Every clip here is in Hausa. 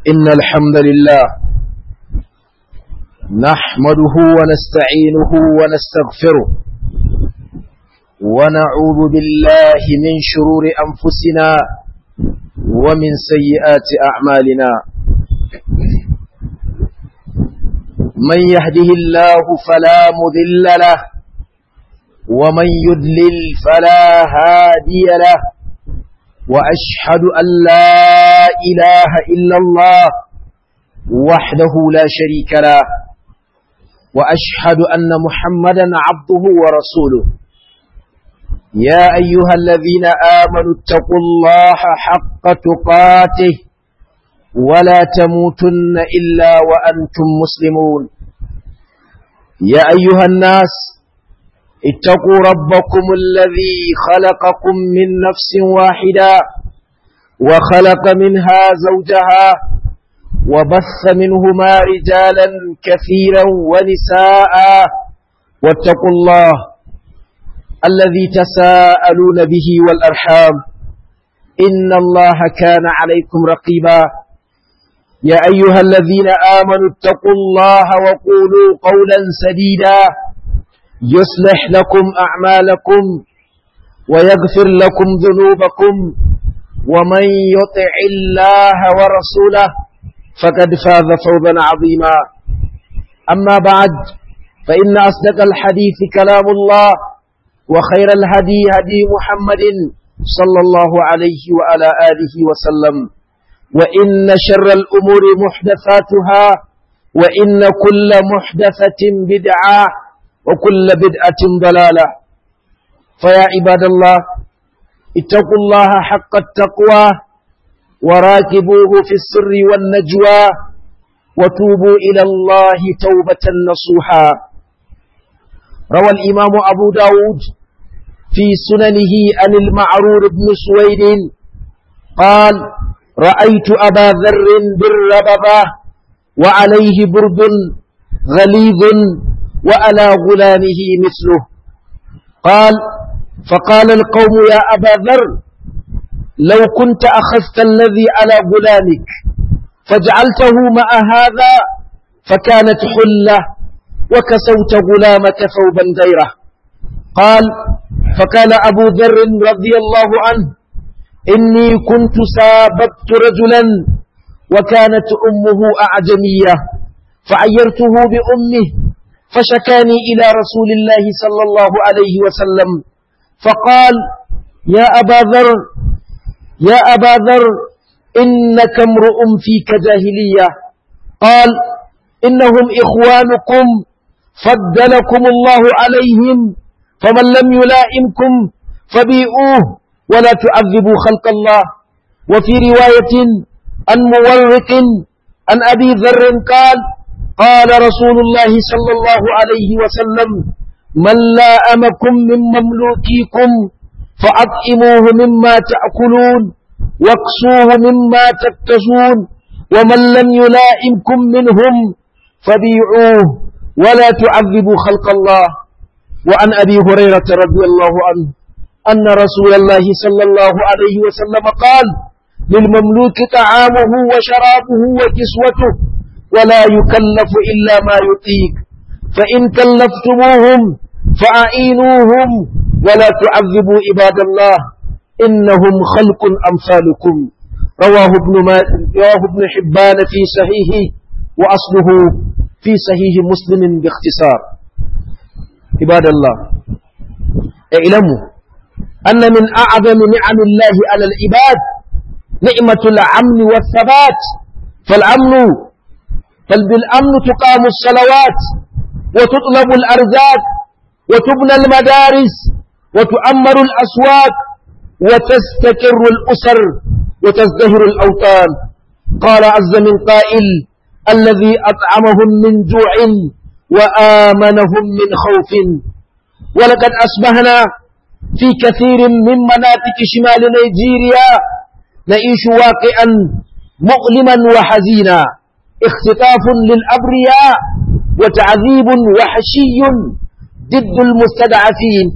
إن الحمد لله نحمده ونستعينه ونستغفره ونعوذ بالله من شرور أنفسنا ومن سيئات أعمالنا من يهده الله فلا مذل له ومن يذلل فلا هادي له وأشهد أن لا إله إلا الله وحده لا شريك له وأشهد أن محمدا عبده ورسوله يا أيها الذين آمنوا اتقوا الله حق تقاته ولا تموتن إلا وأنتم مسلمون يا أيها الناس اتقوا ربكم الذي خلقكم من نفس واحدة وخلق منها زوجها وبث منهما رجالا كثيرا ونساء واتقوا الله الذي تساءلون به والأرحام إن الله كان عليكم رقيبا يا أيها الذين آمنوا اتقوا الله وقولوا قولا سديدا يصلح لكم أعمالكم ويغفر لكم ذنوبكم ومن يطع الله ورسوله فقد فاز فوزا عظيما أما بعد فإن أصدق الحديث كلام الله وخير الهدي هدي محمد صلى الله عليه وعلى آله وسلم وإن شر الأمور محدثاتها وإن كل محدثة بدعة وكل بدعة ضلالة فيا عباد الله اتقوا الله حق التقوى وراكبوه في السر والنجوى وتوبوا إلى الله توبة نصوحا روى الإمام أبو داود في سننه عن المعرور بن سويد قال رأيت أبا ذر بالرببة وعليه برد غليظ وعلى غلامه مثله قال فقال القوم يا أبا ذر لو كنت أخذت الذي على غلامك فجعلته مع هذا فكانت حلة وكسوت غلامك ثوبا غيره قال فقال أبو ذر رضي الله عنه إني كنت ساببت رجلا وكانت أمه أعجمية فعيرته بأمه فشكاني إلى رسول الله صلى الله عليه وسلم فقال يا أبا ذر يا أبا ذر إنك امرؤ فيك جاهلية قال إنهم إخوانكم فضلكم الله عليهم فمن لم يلائمكم فبيئوه ولا تعذبوا خلق الله وفي رواية عن مورق عن أبي ذر قال قال رسول الله صلى الله عليه وسلم من لا أمكم من مملوكيكم فأطعموه مما تأكلون واقصوه مما تكتسون ومن لم يلائمكم منهم فبيعوه ولا تعذبوا خلق الله وعن أبي هريرة رضي الله عنه أن رسول الله صلى الله عليه وسلم قال للمملوك طعامه وشرابه وكسوته ولا يكلف إلا ما يطيق فإن كلفتموهم فأعينوهم ولا تعذبوا عباد الله إنهم خلق أمثالكم رواه ابن, ما رواه ابن حبان في صحيحه وأصله في صحيح مسلم باختصار عباد الله اعلموا أن من أعظم نعم الله على العباد نعمة الأمن والثبات فالأمن بل بالأمن تقام الصلوات وتطلب الأرزاق وتبنى المدارس وتؤمر الأسواق وتستقر الأسر وتزدهر الأوطان قال عز من قائل الذي أطعمهم من جوع وآمنهم من خوف ولقد أصبحنا في كثير من مناطق شمال نيجيريا نعيش واقعا مؤلما وحزينا اختطاف للأبرياء وتعذيب وحشي ضد المستضعفين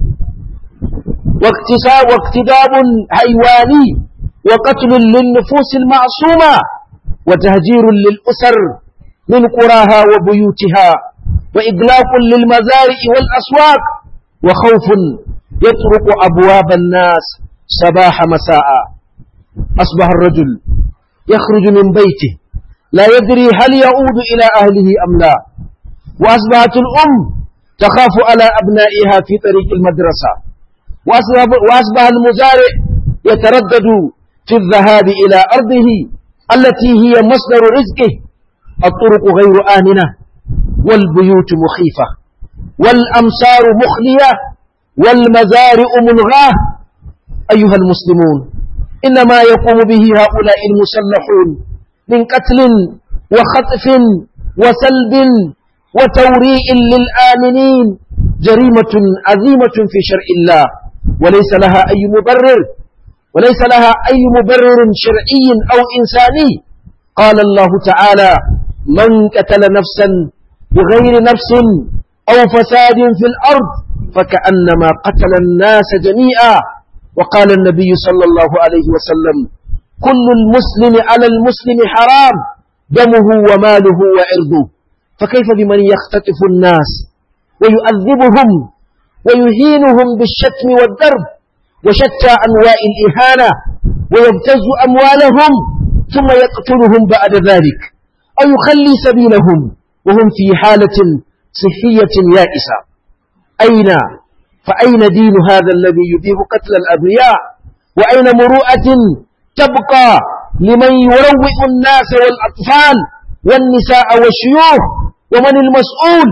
واقتداب حيواني وقتل للنفوس المعصومة وتهجير للأسر من قراها وبيوتها وإغلاق للمزارع والأسواق وخوف يطرق أبواب الناس صباح مساء أصبح الرجل يخرج من بيته لا يدري هل يعود إلى أهله أم لا وأصبحت الأم تخاف على أبنائها في طريق المدرسة وأصبح, وأصبح المزارع يتردد في الذهاب إلى أرضه التي هي مصدر رزقه الطرق غير آمنة والبيوت مخيفة والأمصار مخلية والمزارع ملغاه أيها المسلمون إنما يقوم به هؤلاء المسلحون من قتل وخطف وسلب وتوريء للآمنين جريمة عظيمة في شرع الله وليس لها أي مبرر وليس لها أي مبرر شرعي أو إنساني قال الله تعالى من قتل نفسا بغير نفس أو فساد في الأرض فكأنما قتل الناس جميعا وقال النبي صلى الله عليه وسلم كل المسلم على المسلم حرام دمه وماله وعرضه فكيف بمن يختطف الناس ويؤذبهم ويهينهم بالشتم والضرب وشتى أنواع الإهانة ويبتز أموالهم ثم يقتلهم بعد ذلك أو يخلي سبيلهم وهم في حالة صحية يائسة أين فأين دين هذا الذي يبيه قتل الأبرياء وأين مروءة تبقى لمن يروئ الناس والأطفال والنساء والشيوخ ومن المسؤول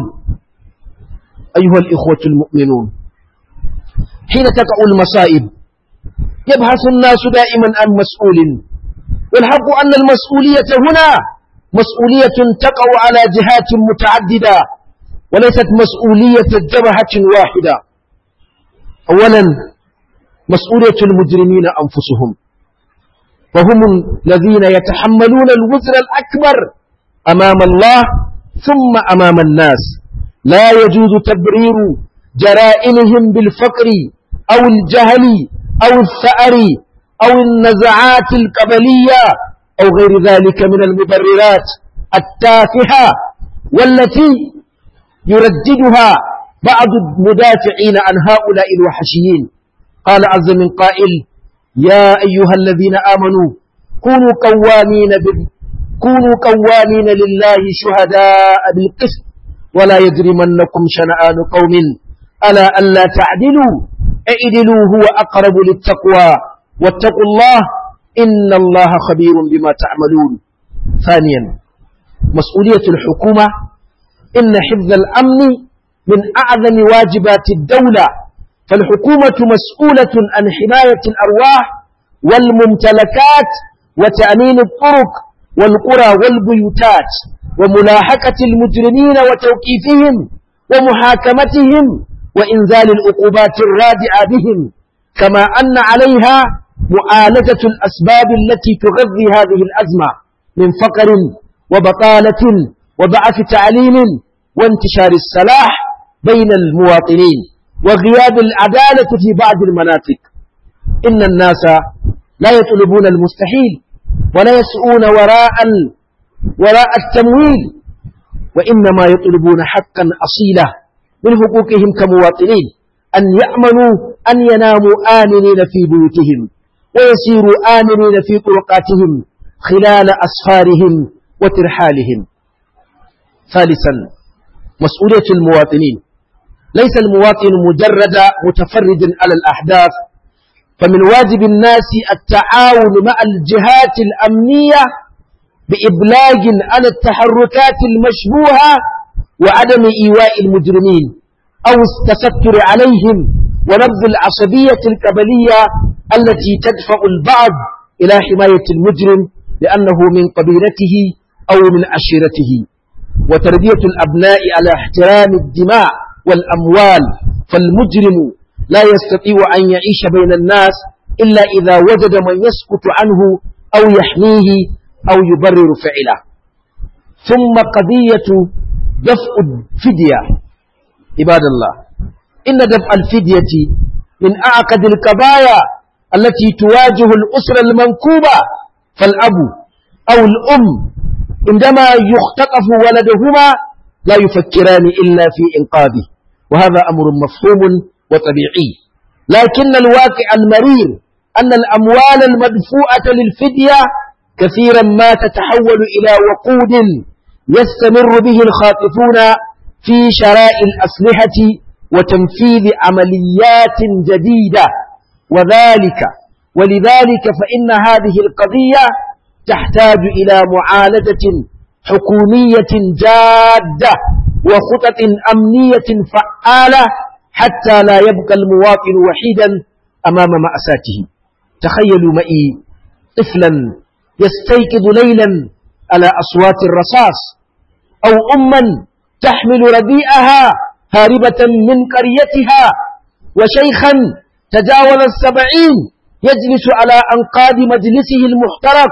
أيها الإخوة المؤمنون حين تقع المصائب يبحث الناس دائما عن مسؤول والحق أن المسؤولية هنا مسؤولية تقع على جهات متعددة وليست مسؤولية جبهة واحدة أولا مسؤولية المجرمين أنفسهم فهم الذين يتحملون الوزر الأكبر أمام الله ثم أمام الناس لا يجوز تبرير جرائمهم بالفقر أو الجهل أو الثأر أو النزعات القبلية أو غير ذلك من المبررات التافهة والتي يرددها بعض المدافعين عن هؤلاء الوحشيين قال عز من قائل يا أيها الذين آمنوا كونوا قوامين بال... كونوا قوامين لله شهداء بالقسط ولا يجرمنكم شنآن قوم ألا ألا تعدلوا اعدلوا هو أقرب للتقوى واتقوا الله إن الله خبير بما تعملون ثانيا مسؤولية الحكومة إن حفظ الأمن من أعظم واجبات الدولة فالحكومة مسؤولة عن حماية الأرواح والممتلكات وتأمين الطرق والقرى والبيوتات وملاحقة المجرمين وتوقيفهم ومحاكمتهم وإنزال العقوبات الرادعة بهم كما أن عليها معالجة الأسباب التي تغذي هذه الأزمة من فقر وبطالة وضعف تعليم وانتشار السلاح بين المواطنين وغياب العدالة في بعض المناطق إن الناس لا يطلبون المستحيل ولا يسعون وراء وراء التمويل وإنما يطلبون حقا أصيلا من حقوقهم كمواطنين أن يأمنوا أن يناموا آمنين في بيوتهم ويسيروا آمنين في طرقاتهم خلال أسفارهم وترحالهم ثالثا مسؤولية المواطنين ليس المواطن مجرد متفرد على الأحداث فمن واجب الناس التعاون مع الجهات الأمنية بإبلاغ على التحركات المشبوهة وعدم إيواء المجرمين أو التستر عليهم ونبذ العصبية القبلية التي تدفع البعض إلى حماية المجرم لأنه من قبيلته أو من عشيرته وتربية الأبناء على احترام الدماء والأموال فالمجرم لا يستطيع أن يعيش بين الناس إلا إذا وجد من يسكت عنه أو يحميه أو يبرر فعله ثم قضية دفع الفدية عباد الله إن دفع الفدية من أعقد القضايا التي تواجه الأسرة المنكوبة فالأب أو الأم عندما يختطف ولدهما لا يفكران إلا في إنقاذه وهذا أمر مفهوم وطبيعي لكن الواقع المرير أن الأموال المدفوعة للفدية كثيرا ما تتحول إلى وقود يستمر به الخاطفون في شراء الأسلحة وتنفيذ عمليات جديدة وذلك ولذلك فإن هذه القضية تحتاج إلى معالجة حكومية جادة وخطط أمنية فعالة حتى لا يبقى المواطن وحيدا أمام مأساته تخيلوا معي طفلا يستيقظ ليلا على أصوات الرصاص أو أما تحمل ربيئها هاربة من قريتها وشيخا تجاوز السبعين يجلس على أنقاض مجلسه المحترق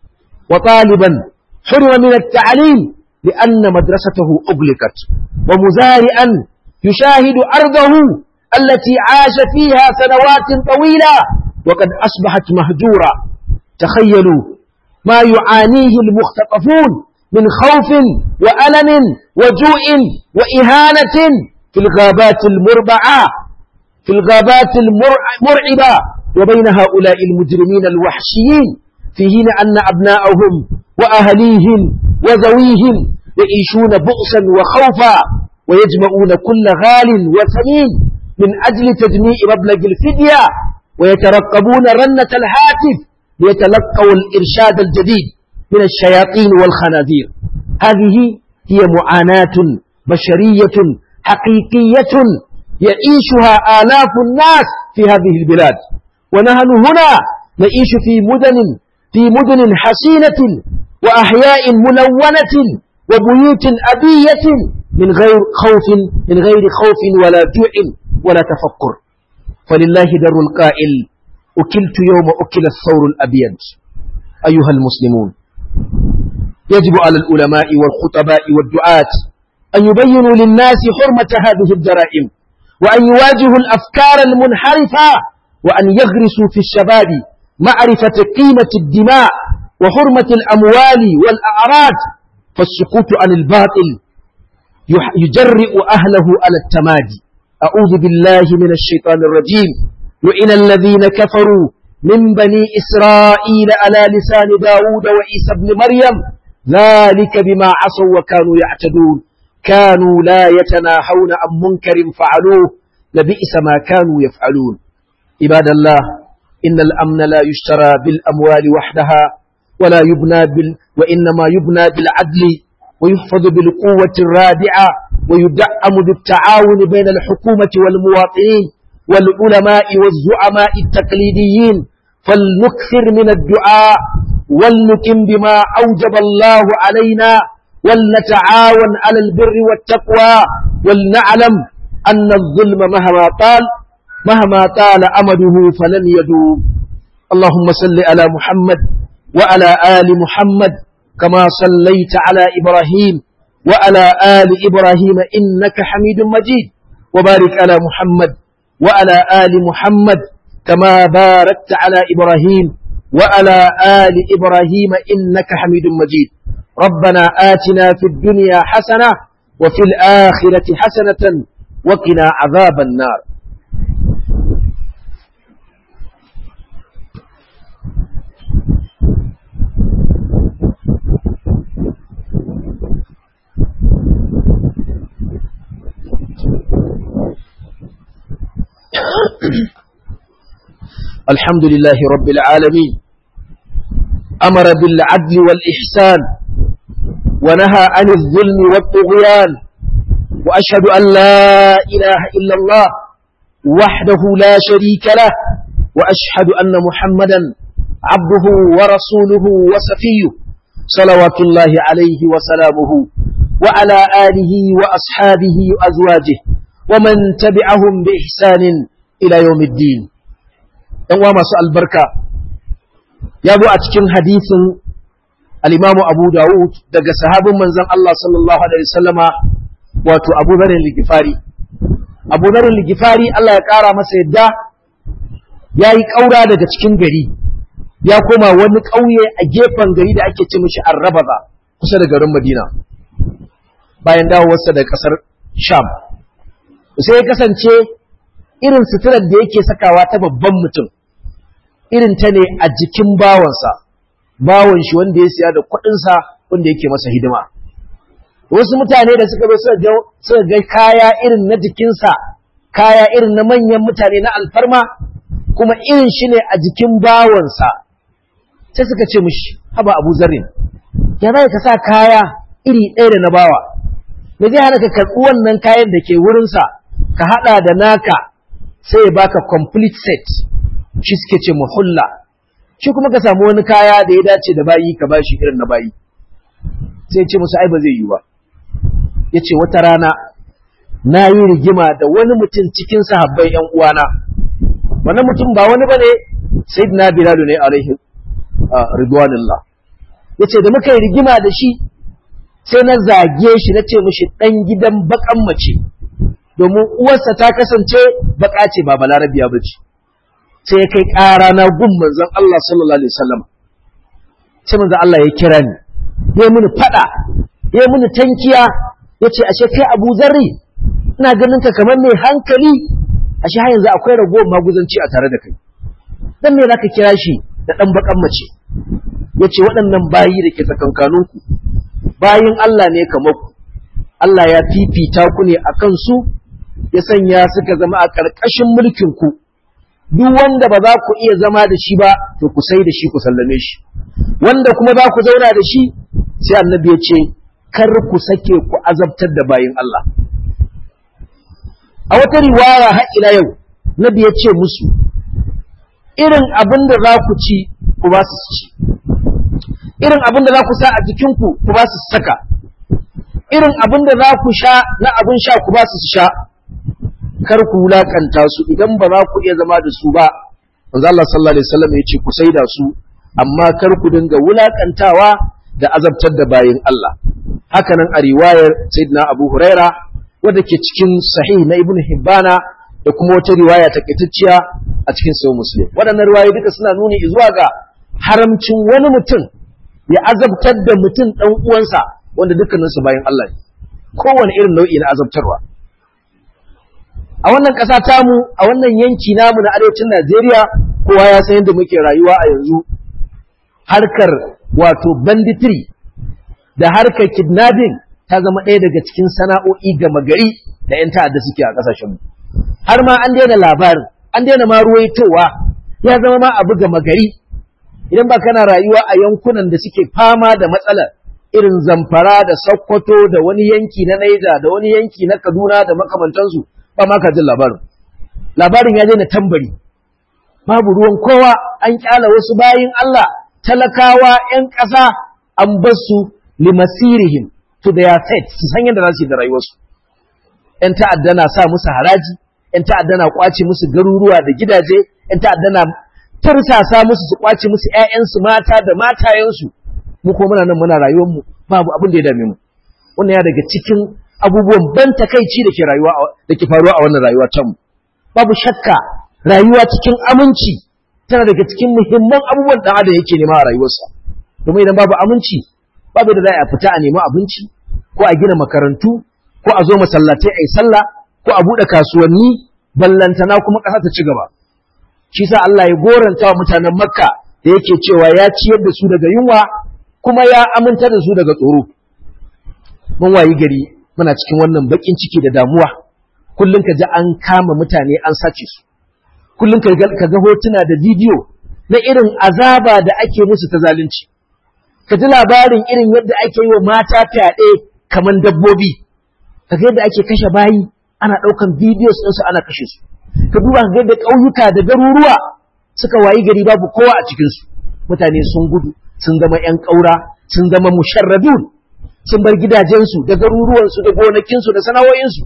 وطالبا حرم من التعليم لأن مدرسته أغلقت ومزارعا يشاهد أرضه التي عاش فيها سنوات طويلة وقد أصبحت مهجورة تخيلوا ما يعانيه المختطفون من خوف وألم وجوع وإهانة في الغابات المربعة في الغابات المرعبة وبين هؤلاء المجرمين الوحشيين في حين أن أبناءهم وأهليهم وذويهم يعيشون بؤسا وخوفا ويجمعون كل غال وثمين من أجل تجميع مبلغ الفدية ويترقبون رنة الهاتف ليتلقوا الإرشاد الجديد من الشياطين والخنازير هذه هي معاناة بشرية حقيقية يعيشها آلاف الناس في هذه البلاد ونحن هنا نعيش في مدن في مدن حسينة وأحياء ملونة وبيوت أبية من غير خوف من غير خوف ولا جوع ولا تفكر فلله در القائل أكلت يوم أكل الثور الأبيض أيها المسلمون يجب على العلماء والخطباء والدعاة أن يبينوا للناس حرمة هذه الجرائم وأن يواجهوا الأفكار المنحرفة وأن يغرسوا في الشباب معرفة قيمة الدماء وحرمة الأموال والأعراض فالسكوت عن الباطل يجرئ أهله على التمادي أعوذ بالله من الشيطان الرجيم لئن الذين كفروا من بني إسرائيل على لسان داود وعيسى بن مريم ذلك بما عصوا وكانوا يعتدون كانوا لا يتناهون عن منكر فعلوه لبئس ما كانوا يفعلون عباد الله إن الأمن لا يشترى بالأموال وحدها ولا يبنى بال وإنما يبنى بالعدل ويحفظ بالقوة الرادعة ويدعم بالتعاون بين الحكومة والمواطنين والعلماء والزعماء التقليديين فلنكثر من الدعاء ولنتم بما أوجب الله علينا ولنتعاون على البر والتقوى ولنعلم أن الظلم مهما طال مهما طال أمده فلن يدوم اللهم صل على محمد وعلى آل محمد كما صليت على إبراهيم وعلى آل إبراهيم إنك حميد مجيد وبارك على محمد وعلى آل محمد كما باركت على إبراهيم وعلى آل إبراهيم إنك حميد مجيد ربنا آتنا في الدنيا حسنة وفي الآخرة حسنة وقنا عذاب النار الحمد لله رب العالمين أمر بالعدل والإحسان ونهى عن الظلم والطغيان وأشهد أن لا إله إلا الله وحده لا شريك له وأشهد أن محمدا عبده ورسوله وسفيه صلوات الله عليه وسلامه وعلى آله وأصحابه وأزواجه ومن تبعهم بإحسان إلى يوم الدين ‘yan masu albarka ya zo a cikin hadisin al'imamu Abu Dawud daga sahabin manzan Allah sallallahu Alaihi wasallama wato Abu Zarin Ligifari. Abu Zarin Ligifari Allah ya ƙara masa yadda ya yi ƙaura daga cikin gari ya koma wani ƙauye a gefen gari da ake ce mishi arrabaza kusa da garin madina bayan dawowarsa da ƙasar sham sai ya kasance irin suturar da yake sakawa ta babban mutum irin ta ne a jikin bawansa bawan shi wanda ya siya da kuɗinsa wanda yake masa hidima wasu mutane da suka zo suka ga kaya irin na jikinsa kaya irin na manyan mutane na alfarma kuma irin shi ne a jikin bawansa sai suka ce mishi haba abu zarrin ya za ka sa kaya iri ɗaya da na bawa da zai hana ka karɓi wannan kayan da ke wurinsa ka haɗa da naka sai ya baka complete set shi suke ce muhulla shi kuma ka samu wani kaya da ya dace da bayi ka bashi irin na bayi sai ce musu ai ba zai yi ba ya ce wata rana na yi rigima da wani mutum cikin sahabbai ‘yan uwana wannan mutum ba wani ba ne sai na bilalu ne alaihi ridwanillah ya ce da muka yi rigima da shi sai na zage shi na ce mushi ɗan gidan baƙan mace domin uwarsa ta kasance baƙa ce ba balarabiya ba ce sai ya kai ƙara na gun manzon Allah sallallahu alaihi wasallam sai manzon Allah ya kira ni ya mini faɗa ya mini tankiya ya ce ashe kai Abu Zarri ina ganin ka kamar mai hankali ashe har yanzu akwai ragowar maguzanci a tare da kai dan me zaka kira shi da dan bakan mace yace waɗannan bayi da ke tsakankaninku bayin Allah ne kamar ku Allah ya fifita ku ne akan su ya sanya suka zama a ƙarƙashin mulkin ku duk wanda ba za ku iya zama da shi ba to ku sai da shi ku sallame shi wanda kuma za ku zauna da shi sai annabi ya ce kar ku sake ku azabtar da bayin Allah a wata riwaya har ila yau nabi ya ce musu irin abin da za ku ci ku ba su ci irin abin da za ku sa a jikinku ku ba su saka irin abin da za ku sha na abin sha ku ba su sha kar ku wulakanta su idan ba za ku iya zama da su ba manzo Allah sallallahu alaihi wasallam ya ce ku saida su amma kar ku dinga wulakantawa da azabtar da bayin Allah hakanan a riwayar sayyidina Abu Huraira wadda ke cikin sahih na Ibn Hibbana da kuma wata riwaya takaitacciya a cikin sahih Muslim waɗannan riwayoyi duka suna nuni zuwa ga haramcin wani mutum ya azabtar da mutum ɗan uwansa wanda dukkaninsu bayan Allah ne kowane irin nau'i na azabtarwa a wannan ƙasa tamu a wannan yanki namu na arewacin Najeriya kowa ya san yadda muke rayuwa a yanzu harkar wato banditry da harkar kidnapping ta zama ɗaya daga cikin sana'o'i gama gari da 'yan ta'adda suke a ƙasashenmu har ma an daina labarin an daina ma ruwaitowa ya zama ma abu gama gari idan ba kana rayuwa a yankunan da suke fama da matsalar irin zamfara da sokoto da wani yanki na naija da wani yanki na kaduna da makamantansu ba ma ka jin labarin labarin ya daina tambari babu ruwan kowa an kyala wasu bayin Allah talakawa 'yan ƙasa an bar su limasirihim to their fate su san yadda za su yi da rayuwarsu ‘yan ta'adda na sa musu haraji ‘yan ta'adda na kwace musu garuruwa da gidaje ‘yan ta'adda na tursasa musu su kwace musu ‘ya'yansu mata da matayensu mu ko muna nan muna rayuwarmu babu abin da ya dame mu wannan ya daga cikin abubuwan ban takaici da ke rayuwa da ke faruwa a wannan rayuwa ta mu babu shakka rayuwa cikin aminci tana daga cikin muhimman abubuwan da adam yake nema a rayuwarsa domin idan babu aminci babu da za a fita a nemi abinci ko a gina makarantu ko a zo masallatai a yi sallah ko a buɗe kasuwanni ballantana kuma ƙasa ta ci gaba shi sa Allah ya goranta wa mutanen makka da yake cewa ya ciyar da su daga yunwa kuma ya aminta da su daga tsoro mun wayi gari muna cikin wannan bakin ciki da damuwa kullum ka ji an kama mutane an sace su kullum ka ga hotuna da bidiyo na irin azaba da ake musu ta zalunci ka ji labarin irin yadda ake yi wa mata fyaɗe kamar dabbobi ka ga yadda ake kashe bayi ana ɗaukan bidiyos ɗinsu ana kashe su ka duba ka ga yadda ƙauyuka da garuruwa suka wayi gari babu kowa a cikinsu mutane sun gudu sun zama ‘yan ƙaura sun zama musharradun sun bar gidajensu da garuruwansu da gonakinsu da sana'o'insu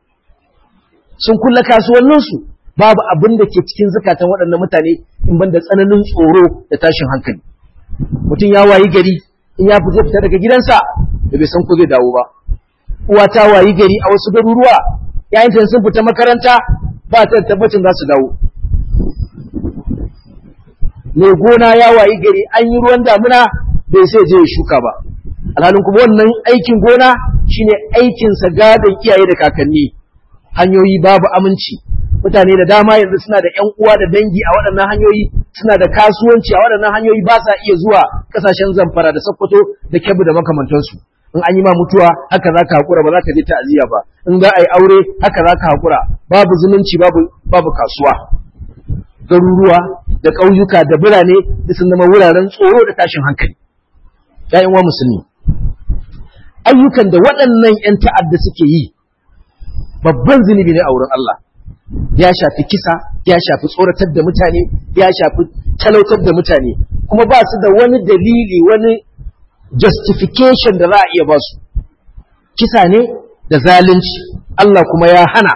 sun kulla kasuwanninsu babu abin da ke cikin zukatan waɗannan mutane in ban da tsananin tsoro da tashin hankali mutum ya wayi gari in ya fita fita daga gidansa da bai san ko zai dawo ba uwa ta wayi gari a wasu garuruwa yayin sun fita makaranta ba ta tabbacin za su dawo mai gona ya wayi gari an yi ruwan damuna bai sai je ya shuka ba alhalin kuma wannan aikin gona shine aikinsa gadon iyaye da kakanni hanyoyi babu aminci mutane da dama yanzu suna da ƴan uwa da dangi a waɗannan hanyoyi suna da kasuwanci a waɗannan hanyoyi ba sa iya zuwa ƙasashen zamfara da sokoto da kebbi da makamantansu in an yi ma mutuwa haka za ka haƙura ba za ka je ta'aziyya ba in za a yi aure haka za ka haƙura babu zumunci babu babu kasuwa garuruwa da ƙauyuka da birane da sun zama wuraren tsoro da tashin hankali ƴaƴan wa musulmi ayyukan da waɗannan ƴan ta'adda suke yi babban zunubi ne a wurin Allah ya shafi kisa ya shafi tsoratar da mutane ya shafi talautar da mutane kuma ba su da wani dalili wani justification da za a iya ba su kisa ne da zalunci Allah kuma ya hana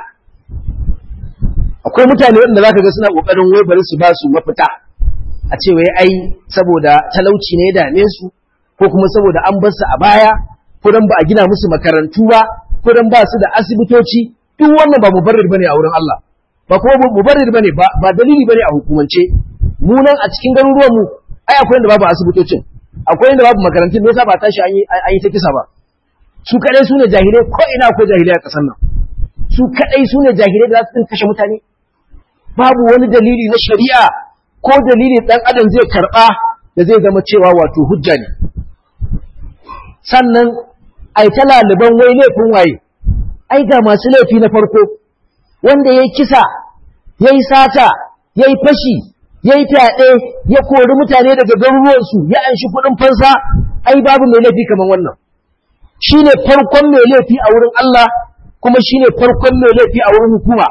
akwai mutane waɗanda za ka ga suna ƙoƙarin wai bari su ba su mafita a ce wai ai saboda talauci ne ya dame su ko kuma saboda an bar su a baya ko dan ba a gina musu makarantu ba ko dan ba su da asibitoci duk wannan ba mubarrir bane a wurin Allah ba kuma mubarrir bane ba ba dalili bane a hukumance mu nan a cikin garuruwan mu ai akwai inda babu asibitocin akwai inda babu makarantun me yasa ba tashi an yi an yi ta kisa ba su kadai su ne jahilai ko ina akwai jahilai a kasar nan su kadai su ne jahilai da za su kashe mutane babu wani dalili na shari'a ko dalili dan adam zai karba da zai zama cewa wato hujja ne sannan ai ta laliban wai laifin waye ai ga masu laifi na farko wanda ya kisa ya yi sata ya yi fashi ya yi fyaɗe ya kori mutane daga garuruwansu ya anshi kuɗin fansa ai babu mai laifi kamar wannan shi ne farkon mai laifi a wurin Allah kuma shi ne farkon mai laifi a wurin hukuma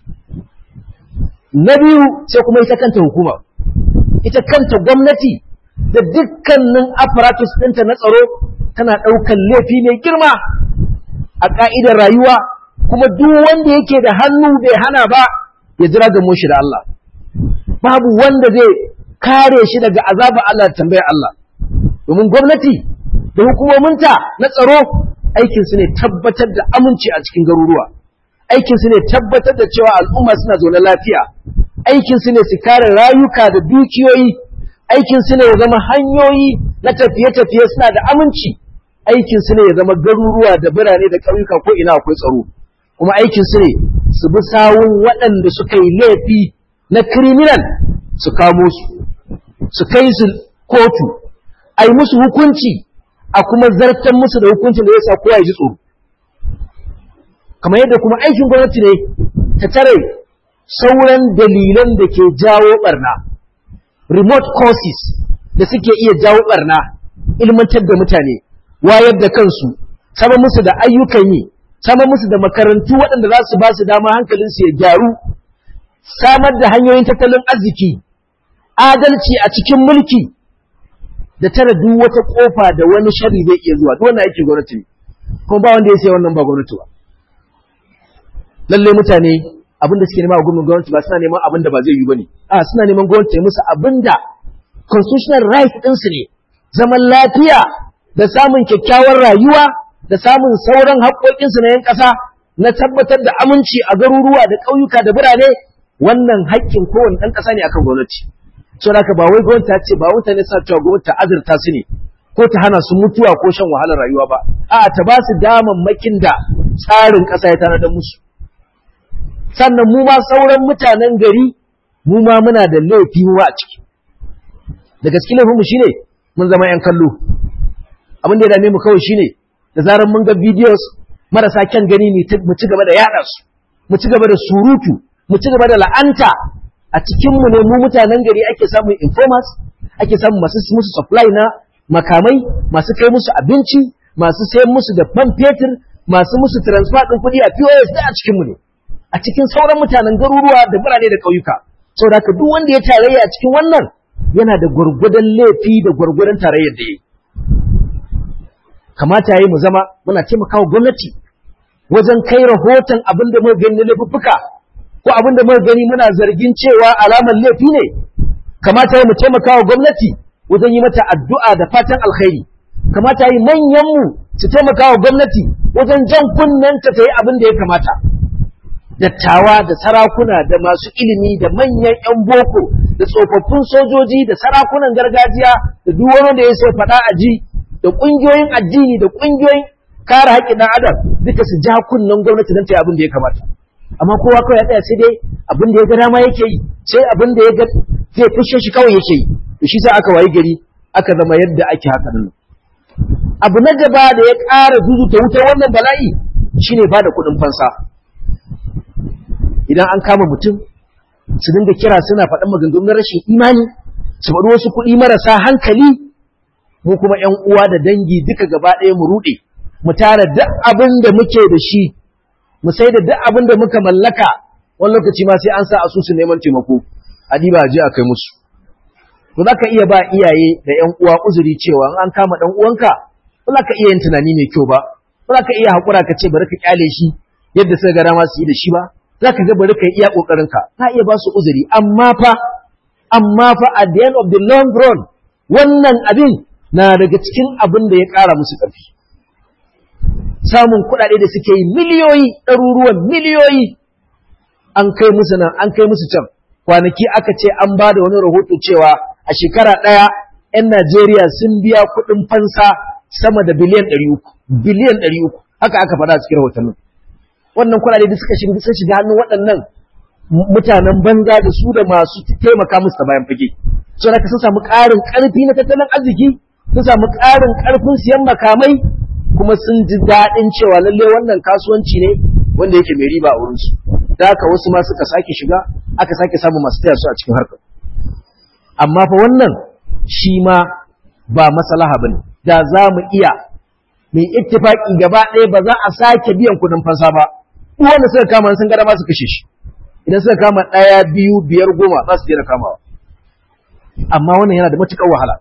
na biyu sai kuma ita kanta hukuma ita kanta gwamnati da dukkanin apparatus ɗinta na tsaro tana ɗaukan laifi mai girma a ƙa'idar rayuwa kuma duk wanda yake da hannu bai hana ba ya jira ga shi da Allah babu wanda zai kare shi daga azabar Allah da tambayar Allah domin gwamnati da hukumominta na tsaro aikin su ne tabbatar da aminci a cikin garuruwa aikin su ne tabbatar da cewa al'umma suna zaune lafiya aikin su ne su kare rayuka da dukiyoyi aikin su ne ya zama hanyoyi na tafiye-tafiye suna da aminci aikin su ne ya zama garuruwa da birane da ƙauyuka ko ina akwai tsaro kuma aikin su ne su bi sawun waɗanda suka yi laifi na criminal su kamo su su kai su kotu a yi musu hukunci a kuma zartan musu da hukuncin da ya sa kowa ya ji tsoro kamar yadda kuma aikin gwamnati ne ta tare sauran dalilan da ke jawo barna remote causes da suke iya jawo barna ilmantar da mutane wayar da kansu sama musu da ayyukan yi sama musu da makarantu waɗanda za su ba su dama hankalinsu ya gyaru samar da hanyoyin tattalin arziki adalci a cikin mulki da tara duk wata kofa da wani sharri zai iya zuwa duk wannan aikin gwamnati ne kuma ba wanda ya sai wannan ba gwamnati ba lalle mutane abin da suke nema a gurbin gwamnati ba suna neman abin da ba zai yi bane a suna neman gwamnati ya musu abin da constitutional right ɗinsu ne zaman lafiya da samun kyakkyawar rayuwa da samun sauran haƙoƙinsu na yan ƙasa na tabbatar da aminci a garuruwa da ƙauyuka da birane wannan haƙƙin kowane ɗan ƙasa ne akan gwamnati so da ba wai gwamnati ta ce ba mutane suna cewa gwamnati ta azurta su ne ko ta hana su mutuwa ko shan wahalar rayuwa ba a'a ta ba su damammakin da tsarin ƙasa ya tanadar musu sannan mu ma sauran mutanen gari mu ma muna da laifi mu a ciki da gaske laifin mu shine mun zama yan kallo abin da ya dame mu kawai shine da zarar mun ga videos marasa kyan gani mu ci gaba da yada su mu ci gaba da surutu mu ci gaba da la'anta a cikin mu ne mu mutanen gari ake samun informers ake samun masu musu supply na makamai masu kai musu abinci masu sayan musu da man fetur masu musu transfer din kuɗi a POS da a cikin mu ne a cikin sauran mutanen garuruwa da birane da ƙauyuka saboda haka duk wanda ya tarayya a cikin wannan yana da gwargwadon laifi da gwargwadon tarayyar da ya kamata yayi mu zama muna taimakawa gwamnati wajen kai rahoton abin da muka gani na laifuffuka ko abin da muka gani muna zargin cewa alamar laifi ne kamata yayi mu taimakawa gwamnati wajen yi mata addu'a da fatan alkhairi kamata yayi manyan mu su taimakawa gwamnati wajen jan kunnen ta ta yi abin da ya kamata dattawa da sarakuna da masu ilimi da manyan 'yan boko da tsofaffin sojoji da sarakunan gargajiya da duk wani da ya sai faɗa a ji da ƙungiyoyin addini da ƙungiyoyin kare haƙƙin ɗan adam duka su ja kunnen gwamnati don ta yi abin da ya kamata amma kowa kawai ya tsaya sai dai abin da ya ga dama yake yi sai abin da ya ga zai fushe shi kawai yake yi to shi sa aka wayi gari aka zama yadda ake haka nan abu na gaba da ya ƙara zuzuta wutar wannan bala'i shine ba da kuɗin fansa idan an kama mutum su dinga kira suna faɗin maganganun rashin imani su faɗi wasu kuɗi marasa hankali mu kuma ‘yan uwa da dangi duka gaba ɗaya mu ruɗe mu tara duk abin da muke da shi mu sai da duk abin da muka mallaka wani lokaci ma sai an sa asusun neman taimako a diba je a kai musu to za ka iya ba iyaye da ‘yan uwa uzuri cewa an kama ɗan uwanka ba za ka iya yin tunani mai kyau ba ba za ka iya haƙura ka ce bari ka ƙyale shi yadda suka ga dama su yi da shi ba za ka ga bari ka iya ƙoƙarinka ka iya ba su uzuri amma fa amma fa at the end of the long run wannan abin na daga cikin abin da ya ƙara musu ƙarfi samun kuɗaɗe da suke yi miliyoyi ɗaruruwan miliyoyi an kai musu nan an kai musu can kwanaki aka ce an ba da wani rahoto cewa a shekara ɗaya 'yan Najeriya sun biya kuɗin fansa sama da biliyan ɗari uku biliyan ɗari uku haka aka faɗa a cikin rahotannin wannan kuɗaɗe da suka shiga sun shiga hannun waɗannan mutanen banza da su da masu taimaka musu ta bayan fage so da sun samu ƙarin ƙarfi na tattalin arziki sun samu ƙarin ƙarfin siyan makamai kuma sun ji daɗin cewa lalle wannan kasuwanci ne wanda yake mai riba a wurinsu da haka wasu ma suka sake shiga aka sake samu masu taya su a cikin harkar amma fa wannan shi ma ba maslaha bane da za mu iya mai ittifaki gaba ɗaya ba za a sake biyan kuɗin fansa ba duk wanda suka kama sun gada ma su kashe shi idan suka kama ɗaya biyu biyar goma za su daina kamawa amma wannan yana da matuƙar wahala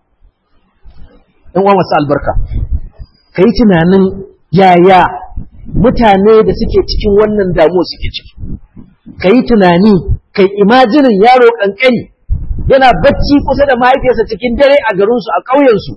ɗan uwa masu albarka ka yi tunanin yaya mutane da suke cikin wannan damuwa suke ciki ka yi tunani kai imajinin yaro ƙanƙani yana bacci kusa da mahaifiyarsa cikin dare a garinsu a ƙauyensu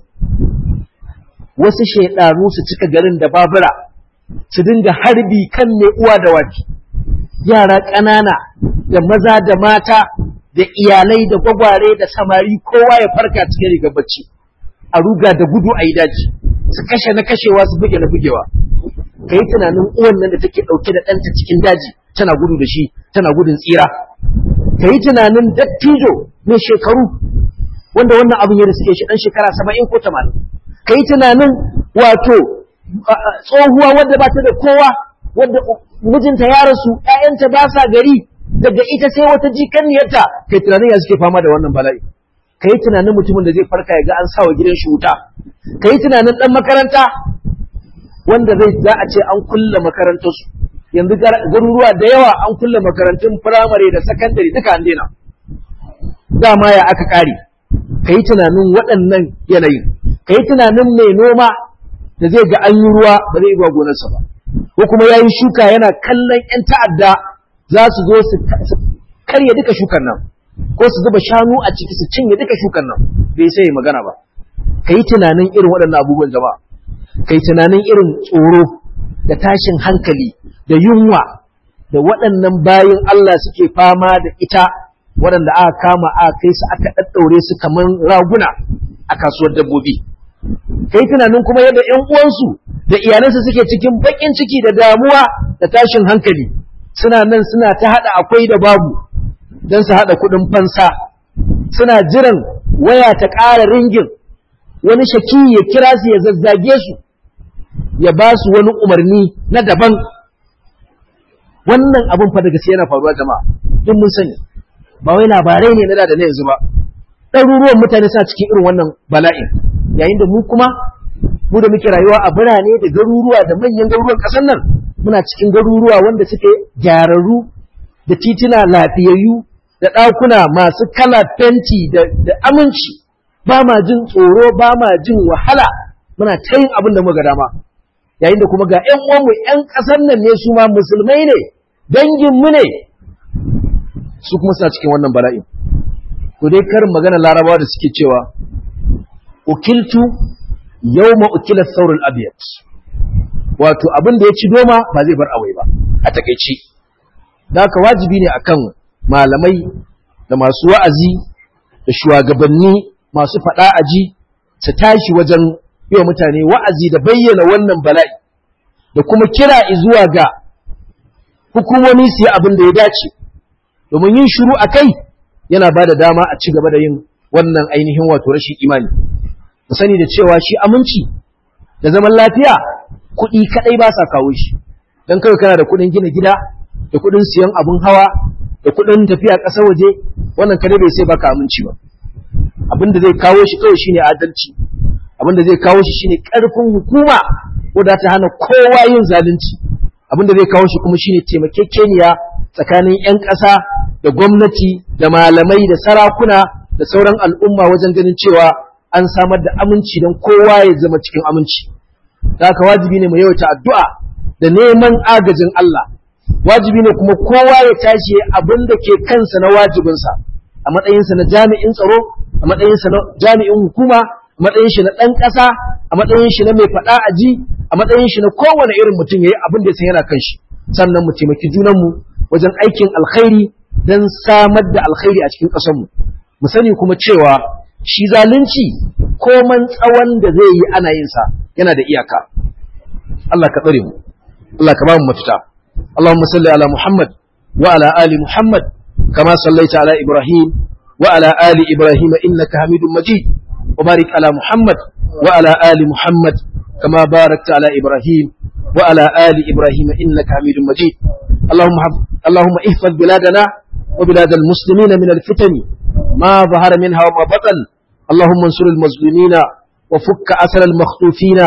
wasu shaidanu su cika garin da babura su dinga harbi kan mai uwa da waki yara ƙanana da maza da mata da iyalai da gwagware da samari kowa ya farka cikin rigar bacci a ruga da gudu a yi daji su kashe na kashewa su buge na bugewa ka yi tunanin uwan nan da take ɗauke da ɗanta cikin daji tana gudu da shi tana gudun tsira ka yi tunanin dattijo mai shekaru wanda wannan abin ya suke shi ɗan shekara saba'in ko tamanin ka yi tunanin wato tsohuwa wadda ba ta da kowa wadda mijinta ya rasu ‘ya'yanta ba sa gari daga ita sai wata jikanniyarta kai tunanin ya suke fama da wannan bala'i ka yi tunanin mutumin da zai farka ya ga an sawa gidan shi wuta ka yi tunanin ɗan makaranta wanda zai za a ce an kulle makarantarsu yanzu garuruwa da yawa an kulle makarantun firamare da sakandare duka an daina dama ya aka ƙare ka yi tunanin waɗannan yanayin ka yi tunanin mai noma da zai ga an yi ruwa ba zai zuwa gonarsa ba ko kuma ya yi shuka yana kallon 'yan ta'adda za su zo su karya duka shukan nan ko su zuba shanu a ciki su cinye duka shukan nan bai sai magana ba ka yi tunanin irin waɗannan abubuwan jama'a ka yi tunanin irin tsoro da tashin hankali da yunwa da waɗannan bayin Allah suke fama da ita waɗanda aka kama aka kai su aka ɗaɗɗaure su kamar raguna a kasuwar dabbobi kai tunanin kuma yadda ƴan uwansu da iyalansu suke cikin baƙin ciki da damuwa da tashin hankali suna nan suna ta haɗa akwai da babu don su haɗa kuɗin fansa suna jiran waya ta ƙara ringin wani shaki ya kira su ya zazzage su ya ba su wani umarni na daban wannan abin fa da gaske yana faruwa jama'a duk mun sani ba wai labarai ne na da na yanzu ba ɗaruruwan mutane suna cikin irin wannan bala'in yayin da mu kuma mu da muke rayuwa a birane da garuruwa da manyan garuruwan ƙasar nan muna cikin garuruwa wanda suke gyararru da tituna lafiyayyu da ɗakuna masu kala fenti da aminci ba ma jin tsoro ba ma jin wahala muna ta yin abin da muka dama yayin da kuma ga ƴan uwanmu ƴan ƙasar nan ne su ma musulmai ne danginmu ne su kuma suna cikin wannan bala'in to dai karin magana larabawa da suke cewa ukiltu yawma ukila saurul abyad wato abin da ya ci doma ba zai bar awai ba a takeici da haka wajibi ne akan malamai da masu wa'azi da shugabanni masu faɗa aji su tashi wajen yi wa mutane wa'azi da bayyana wannan bala'i da kuma kira zuwa ga hukumomi su yi abin da ya dace domin yin shiru a kai yana ba da dama a ci gaba da yin wannan ainihin wato rashin imani mu sani da cewa shi aminci da zaman lafiya kuɗi kaɗai ba sa kawo shi don kawai kana da kuɗin gina gida da kuɗin siyan abin hawa da kuɗin tafiya ƙasar waje wannan kare bai sai baka aminci ba abin da zai kawo shi kawai shine adalci abin da zai kawo shi shine ƙarfin hukuma wadda ta hana kowa yin zalunci abin da zai kawo shi kuma shine taimakekeniya tsakanin 'yan ƙasa da gwamnati da malamai da sarakuna da sauran al'umma wajen ganin cewa an samar da aminci don kowa ya zama cikin aminci da haka wajibi ne mu yawaita addu'a da neman agajin Allah wajibi ne kuma kowa ya tashi abin da ke kansa na wajibinsa a matsayinsa na jami'in tsaro a matsayinsa na jami'in hukuma a matsayin shi na ɗan ƙasa a matsayin shi na mai faɗa a ji a matsayin shi na kowane irin mutum ya yi abin da ya san yana kan shi sannan mu taimaki junanmu wajen aikin alkhairi don samar da alkhairi a cikin ƙasarmu mu sani kuma cewa shi zalunci koman tsawon da zai yi ana yin sa yana da iyaka Allah ka tsare mu Allah ka ba mu mafita Allahumma salli ala Muhammad wa ala ali Muhammad kama sallaita ala Ibrahim wa ala ali Ibrahim innaka Hamidum Majid wa barik ala Muhammad wa ala ali Muhammad kama barakta ala Ibrahim wa ala ali Ibrahim innaka Hamidum Majid اللهم اللهم احفظ بلادنا وبلاد المسلمين من الفتن ما ظهر منها وما بطن اللهم انصر المظلومين وفك أسر المخطوفين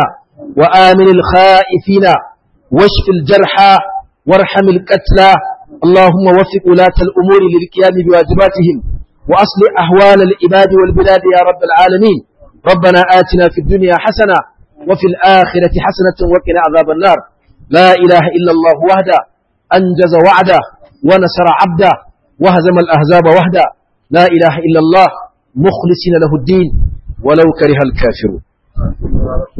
وآمن الخائفين واشف الجرحى وارحم القتلى اللهم وفق ولاة الأمور للقيام بواجباتهم وأصلح أهوال العباد والبلاد يا رب العالمين ربنا آتنا في الدنيا حسنة وفي الآخرة حسنة وقنا عذاب النار لا إله إلا الله وحده أنجز وعده ونصر عبده وهزم الأحزاب وحده لا إله إلا الله مخلصين له الدين ولو كره الكافرون